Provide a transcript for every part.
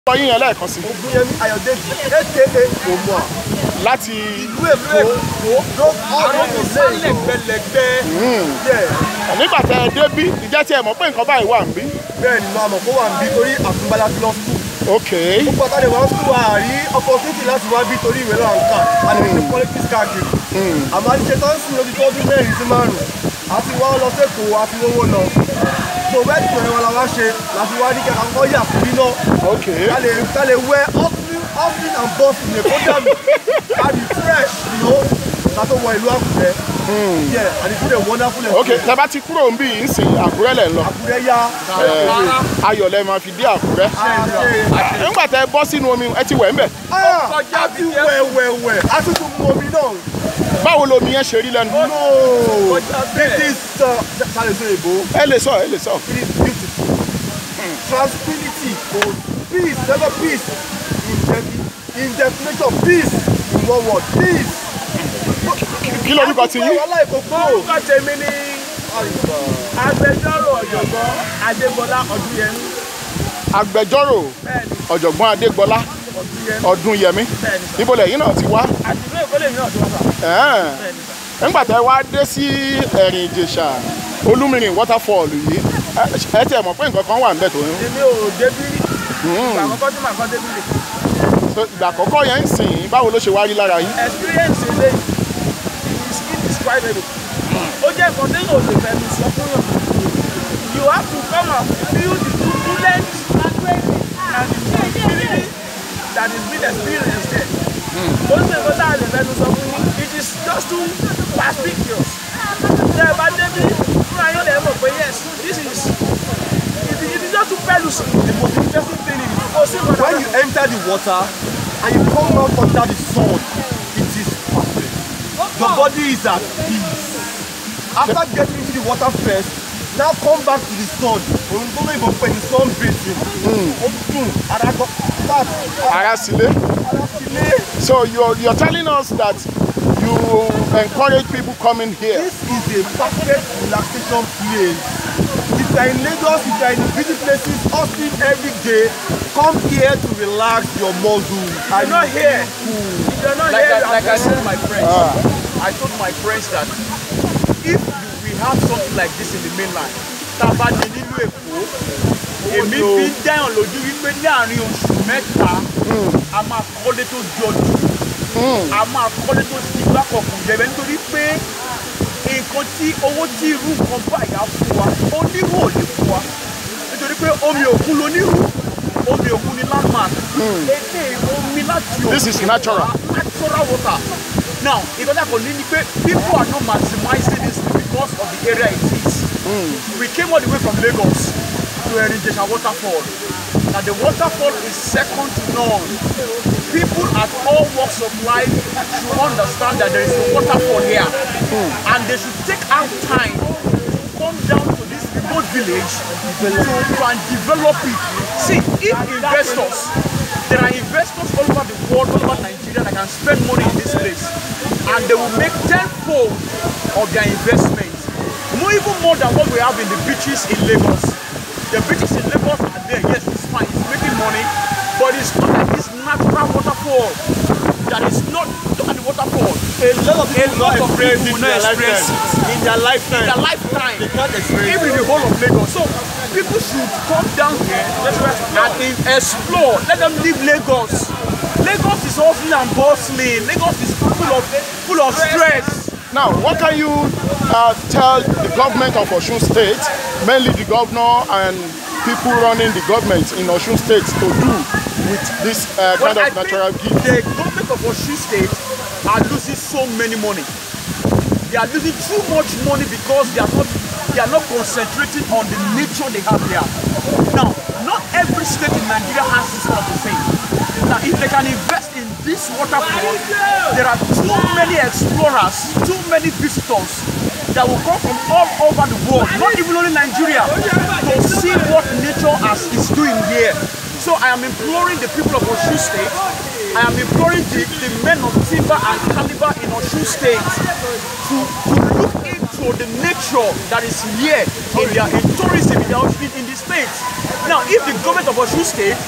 sọ yín yẹn lẹ́ẹ̀kan sí Ògúnyẹmí Ayọ̀dèjì aka Òmùà. láti Ìlú Èkó ló ọ̀rọ̀ kò lé lẹ́gbẹ̀lẹ́gbẹ̀. nígbà tẹ ẹ débí ìjẹ́ tí ẹ mọ̀ pé nǹkan báyìí wà ń bí. Bẹ́ẹ̀ ni máa mọ̀ kó wà ń bí torí àtúnbálá ti lọ skul. ok Gbogbo àtàlẹ̀ wọn skul àárí opportunity láti wá bí torí ìwé náà ń kà. A lè ṣe politics káàkiri. Àmọ́ àdìsẹ́ tó ń sìn lójú tó ọdún mẹ́rin sí márùn-ún. A ti wá lọ sẹ́kọ̀ọ́ a ti wówó lọ. So bẹ́ẹ̀ tí ìwé wa la wá ṣe láti wá ní kẹ́kọ̀ọ́ kọ́ yà fún iná. ok ká lè ká lè wẹ hustling hustling and bustling èkó dànù ká di fresh you know ká tó wọ ìlú àkùrẹ́ yeah and it's been a wonderful ok tẹ bá ti kúrò ń bí yìí ń sìn àkúrẹ́ lẹ̀ ń lọ àkùrẹ́ yá Eh, ayọ̀ lẹ máa fi dé àkúrẹ́ nígbà tẹ bọ́ sínú omi ẹ ti wẹ̀ ń bẹ̀ a ti wẹ̀ wẹ̀ wẹ̀ a ti tún mú omi náà báwo lomi yẹn ṣe rí lẹ́nu no this is sáré sọ èbó ẹ lè sọ ẹ lè sọ it is beautiful tranquility peace never peace in defi- in definition peace in one word peace. kí lorúkọ ti yín wàhálà ìkókó. orúkọ tèmi ni agbẹjọ́rò ọ̀jọ̀gbọ́n adégbọlá ọdúnyẹmí agbẹjọ́rò bẹ́ẹ̀ni ọ̀jọ̀gbọ́n adégbọlá ọdúnyẹmí ọdúnyẹmí bẹ́ẹ̀ni sà ibo lẹ́yìn náà ti wá àti ìlú èkó lèmi náà ti wá sà Ẹ̀ẹ́n. bẹ́ẹ̀ni sà nígbà tẹ wá dé sí ẹ̀rìn ìjèṣà olúmìrìn waterfall yìí ẹ- ẹ tiẹ̀ mọ̀ pé nǹkan kan wà ń bẹ̀ tó ń èmi ò débí rí ìgbà àkọ́kọ́ tí màá kọ́ débí rí so ìgbà àkọ́kọ́ yẹn ń sìn báwo ló ṣe wá rí lára yín experience ilé is indescribable ó jẹ́ nǹkan tí yóò lè fẹ́ mi sọ fún yàn you have to come and feel the turbulence and the feeling that is being experienced there ó sì nǹkan tá a lè fẹ́ mi sọ fún yín it is just too perspicuous tẹ́ ẹ bá débi fúnra yóò lè mọ̀ pé yes this is it is it is just too pelusive the most interesting thing is kò sí nǹkan when you enter the water and you come out under the sun it is perfect your body is at peace after getting into the water first now come back to the sun òun tó lóyìnbó pè ní sun bathing ó dùn ara gan fat ara sílé ara sílé so you're, you're telling us that you encourage people coming here this is a perfect relaxation place if you are in lagos if you are in busy places hustling every day come here to relax your muscles and not you here. feel cool. if you're not like here I, you are like I said to my friends, I told my friends that if we have something like this in the mainland, tábà ní nílùú Èkó, èmi fi ń dáyàn lójú wípé ní àárín oṣù mẹ́ta, a máa kọ́lé tó jọjú, a máa kọ́lé tó ti gbákọ̀kùn jẹ̀bẹ̀ nítorí pé nǹkan tí owó tí irú nǹkan báyìí á fún wa, onírú ò lè fún wa. Nítorí pé omi òkun lonírú, omi òkun ni landmark. Èdè omi láti òkun. This is natural. natural water. Now, ìkan tí a kò ní ni pé people are not maximizing this because of the area it is. We came all the way from Lagos to Erinjesha waterfall. Now the waterfall is second to none. People at all walks of life should understand that there is a waterfall here. And they should take out time to come down to this remote village to, to and develop it. See, if investors, there are investors all over the world, all over Nigeria that can spend money in this place. And they will make tenfold of their investment. More even more than what we have in the beaches in Lagos. The beaches in Lagos are there, yes, it's fine, it's making money, but it's not like this natural waterfall that is not look at the waterfall. A lot of people lot not of experience people it in their not experience lifetime. In their lifetime. In their lifetime. They can't experience Even in the whole of Lagos. So people should come down here and in- explore. Let them leave Lagos. Lagos is hustling and bustling. Lagos is full of full of stress. now what can you uh, tell the government of Osun State mainly the governor and people running the government in Osun State to do with this uh, kind Well, I of natural think gift the government of Osun State are losing so many money. They are losing too much money because they are not they are not concentrating on the nature they have here. Now, not every state in Nigeria has this kind of a thing. Now, if they can invest in this waterfall, there are too many explorers, too many visitors that will come from all over the world, not even only Nigeria, to see what nature has, is doing here. So I am imploring the people of Osun State, I am imploring the, the men of timber and caliber in Osun State to, to look into the nature that is here in their in tourism in, their, in, in the state. Now, if the government of Osun State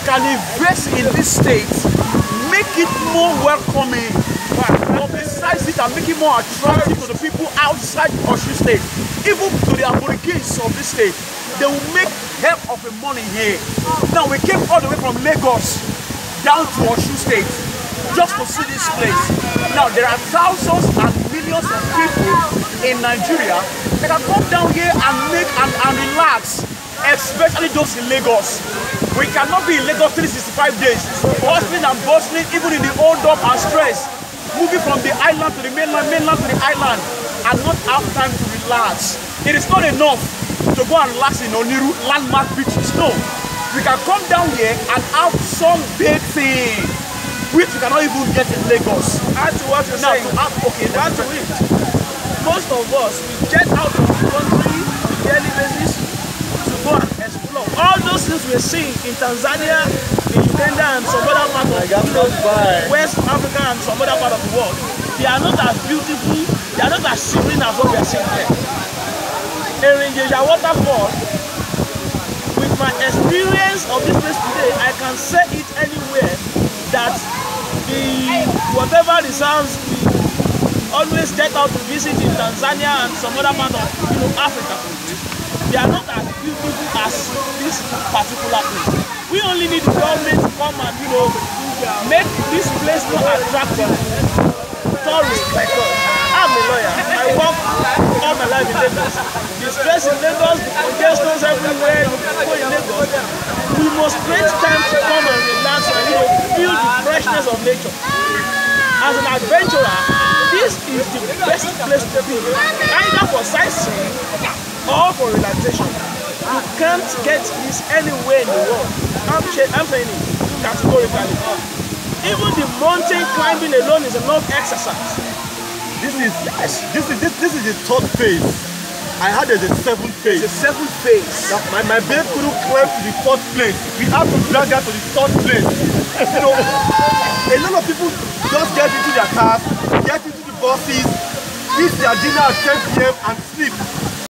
can invest in this state, make it more welcoming, publicize it and make it more attractive to the people outside Osun State, even to the aborigines of this state. They will make hell of a money here. Now we came all the way from Lagos down to Osun State just to see this place. Now there are thousands and millions of people in Nigeria that can come down here and make and, and relax, especially those in Lagos. We cannot be in Lagos 365 days, hustling and bustling even in the hold up and stress, moving from the island to the mainland, mainland to the island, and not have time to relax. It is not enough to go and relax in Oniru landmark beaches. No, we can come down here and have some big thing which we cannot even get in Lagos. Add to what you're Now saying. to have okay, Add that's to it. Most of us, we get out of the country on a daily basis to go and explore. All those things we're seeing in Tanzania, in Uganda, and some other part of you know, West Africa and some other part of the world, they are not as beautiful, they are not as serene as what we are seeing here. Erinjeja waterfall, with my experience of this place today, I can say it anywhere that the whatever reserves we always get out to visit in Tanzania and some other part of you know Africa, they are not as beautiful as this particular place. We only need the government to come and you know make this place more attractive. Tourists like us. I'm a lawyer. I work all my life in Lagos. The stress in Lagos, the congestions everywhere, you go in Lagos. We must create time to come and relax and you know feel the freshness of nature. As an adventurer, this is the best place to be, either for sightseeing or for relaxation. You can't get this anywhere in the world. I'm, sh- I'm saying it categorically. Even the mountain climbing alone is enough exercise. This is yes. This is this, this is the third phase. I had there's a seventh phase. The seventh phase. Now, my, my babe couldn't climb to the fourth place. We have to drag her to the third place. You know, a lot of people just get into their cars, get into the buses, eat their dinner at 10 p.m. and sleep.